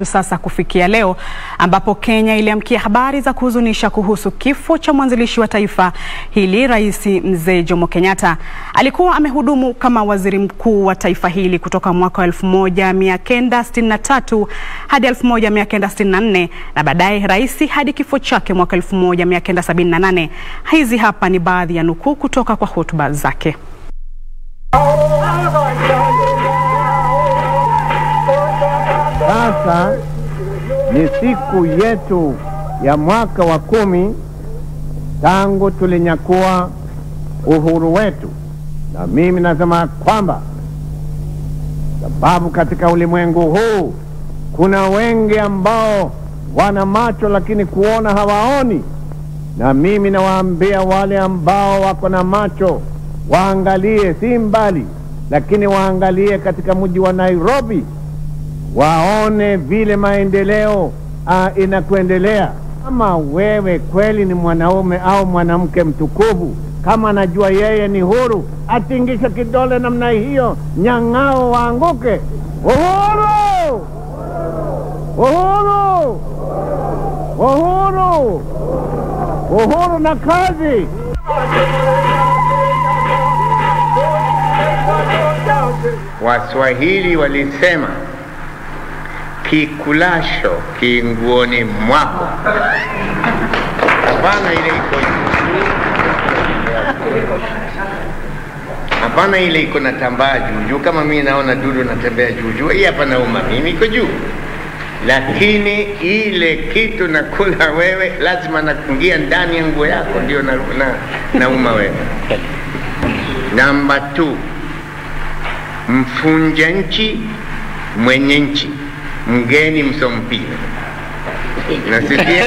Sasa kufikia leo ambapo Kenya iliamkia habari za kuhuzunisha kuhusu kifo cha mwanzilishi wa taifa hili Rais Mzee Jomo Kenyatta. Alikuwa amehudumu kama waziri mkuu wa taifa hili kutoka mwaka wa 1963 hadi 1964 na baadaye rais hadi kifo chake mwaka 1978. Hizi hapa ni baadhi ya nukuu kutoka kwa hotuba zake. Sasa ni siku yetu ya mwaka wa kumi tangu tulinyakua uhuru wetu, na mimi nasema kwamba sababu katika ulimwengu huu kuna wengi ambao wana macho lakini kuona hawaoni, na mimi nawaambia wale ambao wako na macho waangalie, si mbali, lakini waangalie katika mji wa Nairobi waone vile maendeleo uh, inakuendelea. Kama wewe kweli ni mwanaume au mwanamke mtukufu, kama anajua yeye ni huru, atingishe kidole namna hiyo, nyang'ao waanguke. Uhuru! Uhuru! Uhuru! Uhuru na kazi! Waswahili walisema kikulasho kinguoni mwako. Hapana ile iko hapana, ile iko na tambaa juu juu, kama mimi naona dudu natembea juu juu, hii hapa nauma mimi, iko juu, lakini ile kitu nakula wewe, lazima nakungia ndani ya nguo yako, ndio na, na, nauma wewe. Namba 2 mfunja nchi mwenye nchi mgeni msompira. Nasikia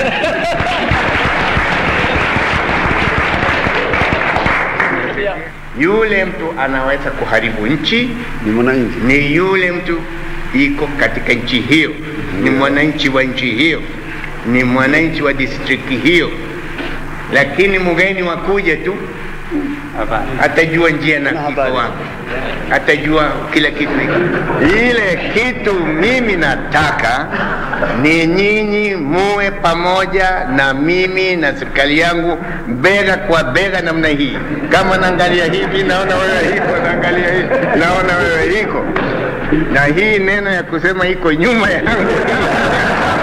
yule mtu anaweza kuharibu nchi ni mwananchi, ni yule mtu iko katika nchi hiyo, ni mwananchi wa nchi hiyo, ni mwananchi wa distrikti hiyo, lakini mgeni wakuja tu atajua njia na iko wapi, atajua kila kitu iko. Ile kitu mimi nataka ni nyinyi muwe pamoja na mimi na serikali yangu bega kwa bega namna hii. Kama naangalia hivi, naona wewe hiko, naangalia hivi, naona wewe hiko, na hii neno ya kusema iko nyuma yangu